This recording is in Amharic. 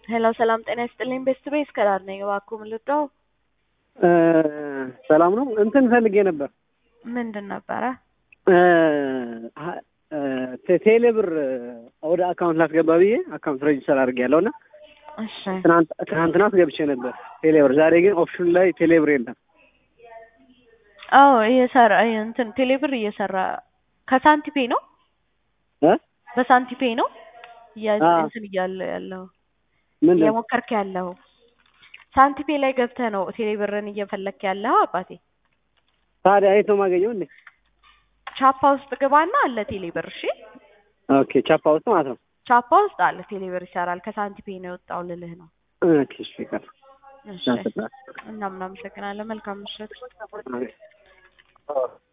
ሄሎ ሰላም ጤና ይስጥልኝ። ቤስት ቤስ ከዳር ነኝ። እባክዎ ምን ልርዳው? ሰላም ነው። እንትን ፈልጌ ነበር ምንድን ነበረ? ቴሌ ብር ወደ አካውንት ላስገባ ብዬ አካውንት ሬጅስተር አድርጌያለሁ እና እሺ ትናንትና አስገብቼ ነበር ቴሌ ብር። ዛሬ ግን ኦፕሽኑ ላይ ቴሌ ብር የለም። አዎ እየሰራ እንትን ቴሌብር እየሰራ ከሳንቲፔ ነው እ በሳንቲፔ ነው እያ- አዎ። እንትን እያለ ያለው ምንድን ነው? እየሞከርክ ያለው ሳንቲፔ ላይ ገብተህ ነው ቴሌብርን እየፈለክ ያለው አባቴ። ታዲያ የት ነው የማገኘው እንዴ? ቻፓ ውስጥ ግባና አለ ቴሌብር። እሺ ኦኬ ቻፓ ውስጥ ማለት ነው። ቻፓ ውስጥ አለ ቴሌብር ይሰራል። ከሳንቲፔ ነው የወጣው ልልህ ነው። ኦኬ እሺ ይቀር እሺ እናም እናመሰግናለን። መልካም ምሽት።